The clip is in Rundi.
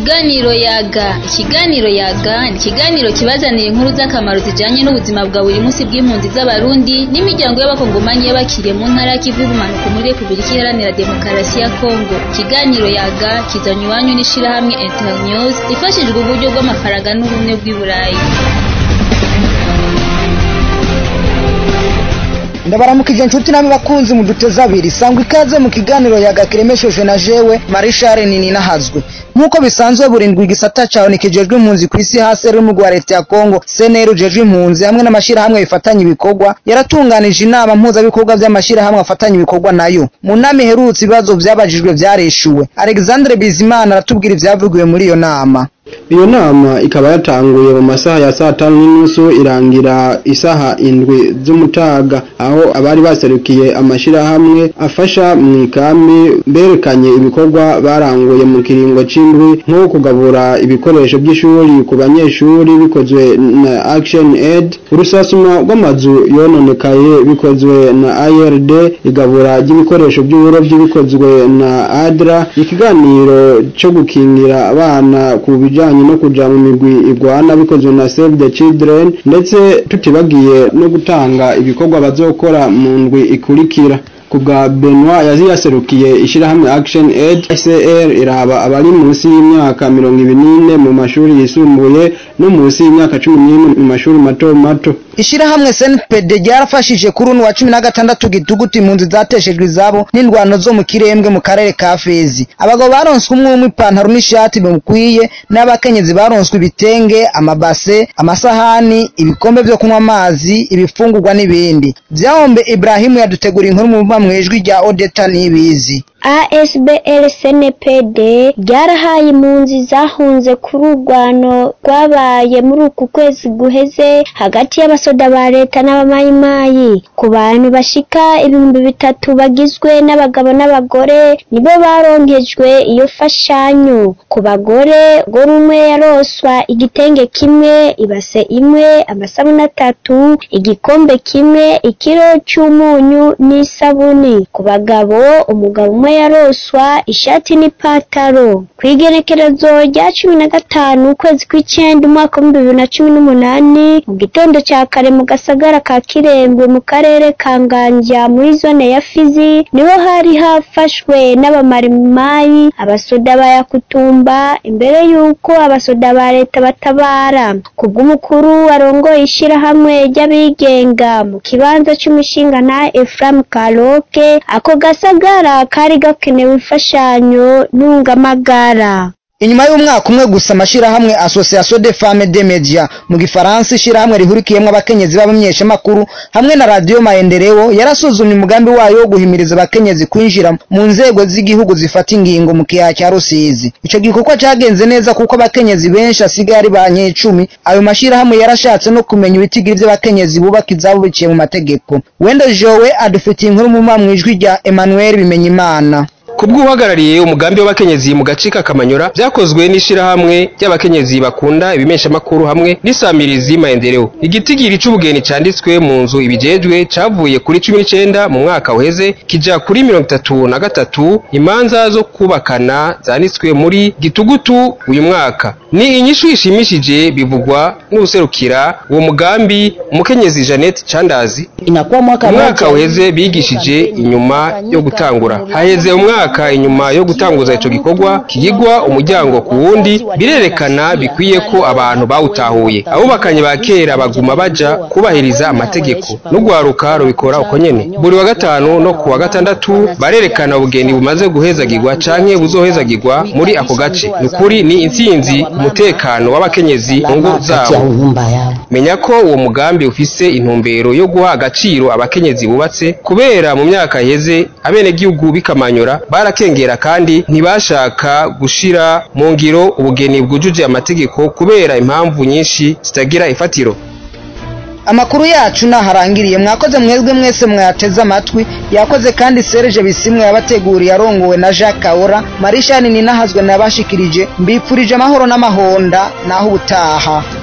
Ikiganiro yaga ikiganiro yaga ni ikiganiro kibazanira inkuru z'akamaro zijanye n'ubuzima bwa buri munsi bw'impunzi z'abarundi n'imiryango y'abakongomanyi y'abakiriye mu ntara y'ikivu y'ubumanuko muri Repubulika Iharanira Demokarasi ya Kongo ikiganiro yaga kizanywe iwanyu n'ishirahamwe Internews ifashijwe uburyo bw'amafaranga n'ubumwe bw'i Burayi ndabaramukije inshuti namwe bakunzi mu duteze abiri sangwa ikaze mu kiganiro yagakiremeshejwe na jewe marishare nini nahazwe nk'uko bisanzwe burindwi igisata cawe kijejwe impunzi ku isi hasi ruri mu rwa leta ya kongo cnr ujejwe impunzi hamwe n'amashirahamwe bifatanya ibikorwa yaratunganije inama mpuzabikorwa vy'amashirahamwe afatanya ibikorwa nayo mu nama iherutse ibibazo vyabajijwe vyareshuwe alexandre bizimana aratubwira ivyavugiwe muri iyo nama iyo nama ikaba yatanguye mu masaha ya saa tanu n'inusu irangira isaha indwi z'umutaga aho abari baserukiye amashirahamwe afasha mu ikambi berekanye ibikorwa baranguye mu kiringo c'indwi nko kugabura ibikoresho by'ishuri ku banyeshuri bikozwe na action aid urusasuma rw'amazu yononekaye bikozwe na ird igabura ry'ibikoresho by'uburovyi bikozwe na adra ikiganiro co gukingira abana ku bijanye no kuja mu migwi igwana bikozwe na Save the Children ndetse tutibagiye no gutanga ibikorwa bazokora mu ndwi ikurikira kubwa Benoit yazi yaserukiye ishirahamwe Action Aid ICR iraba abari munsi y'imyaka mirongo ibiri n'ine mu mashuri yisumbuye no munsi y'imyaka cumi n'imwe mu mashuri mato mato ishirahamwe snpd ryarafashije kuri uno wa cumi na gatandatu gitugutu impunzi zateshejwe izabo n'indwano zo mu kirembwe mu karere ka fezi abagabo baronswe umwe umwe ipantaro n'ishati bimukwiye n'abakenyezi baronswe ibitenge amabase amasahani ibikombe vyo kunywa amazi ibifungurwa n'ibindi vyahombe ibrahimu yadutegura inkuru mu buva mwijwi rya odeta n'ibizi ASBL CNPD ryarahaye impunzi zahunze kuri urwano rwabaye muri uku kwezi guheze hagati y'abasoda ba leta n'abamayimayi ku bantu bashika ibihumbi bitatu bagizwe n'abagabo n'abagore nibo baronkejwe iyo fashanyo ku bagore gore umwe yaroswa igitenge kimwe ibase imwe amasabuni atatu igikombe kimwe ikiro cy'umunyu n'isabuni ku bagabo umugabo umwe yaroswa ishati n'ipataro ku igenekerezo rya cumi na gatanu ukwezi kw'icyenda umwaka w'ibihumbi bibiri na cumi n'umunani mu gitondo cya kare mu gasagara ka kirembwe mu karere ka nganja muri zone ya fizi niho hari hafashwe n'abamarimayi abasoda ba yakutumba imbere y'uko abasoda ba leta batabara kubw'umukuru arongoye ishyirahamwe ry'abigenga mu kibanza cy'umushinga na Ephraim Karoke ako gasagara kari gakenewe imfashanyo ntungamagara inyuma y'umwaka umwe gusa amashirahamwe association de femmes de media mu gifaransa ishirahamwe rihurikiyemwo abakenyezi b'abamenyeshamakuru hamwe na radio maendeleo yarasuzumye umugambi wayo wo guhimiriza abakenyezi kwinjira mu nzego z'igihugu zifata ingingo mu kiyaha cya rusizi ico gikorwa cagenze neza kuko abakenyezi benshi asigaye ari ba nyecumi ayo mashirahamwe yarashatse no kumenya ibitigiri vy'abakenyezi bubaka izabo biciye mu mategeko wenda jowe adufitiye inkuru mu mwijwi rya emmanuel bimenyimana kubw'uhagarariye umugambi w'abakenyezi mu gace k'akamanyora byakozwe n'ishirahamwe ry'abakenyezi bakunda ibimeshamakuru hamwe n'isamirizi maendeleo igitigiri c'ubugeni canditswe mu nzu ibijejwe cavuye kuri cumi n'icenda mu mwaka uheze kija kuri mirongo itatu na gatatu imanza zo kubakana zanditswe muri gitugutu uyu mwaka ni inyishu ishimishije bivugwa n'userukira uwo mugambi umukenyezi Jeannette Chandazi umwaka uheze bigishije inyuma yo gutangura haheze umwaka mwaka inyuma yo gutanguza ico gikorwa kigigwa umuryango ku wundi birerekana bikwiye ko abantu bawutahuye abubakanye ba kera baguma baja kubahiriza amategeko n'ugwaruka rubikora uko nyene buri wa gatanu no ku wa gatandatu barerekana ubugeni bumaze guhezagirwa canke buzohezagirwa muri ako gace nukuri ni intsinzi umutekano w'abakenyezi mu ngo zabo menya ko uwo mugambi ufise intumbero yo guha agaciro abakenyezi bubatse kubera mu myaka iheze abenegihugu bikamanyora barakengera kandi ntibashaka gushira mu ngiro ubugeni bwujuje amategeko kubera impamvu nyinshi zitagira ifatiro amakuru yacu naharangiriye mwakoze mwebwe mwese mwateze amatwi yakoze kandi Serge Bisimwe yabateguriye arongowe na Jacques Kaora Marishani ninahazwe nabashikirije mbipfurije amahoro n'amahonda naho ubutaha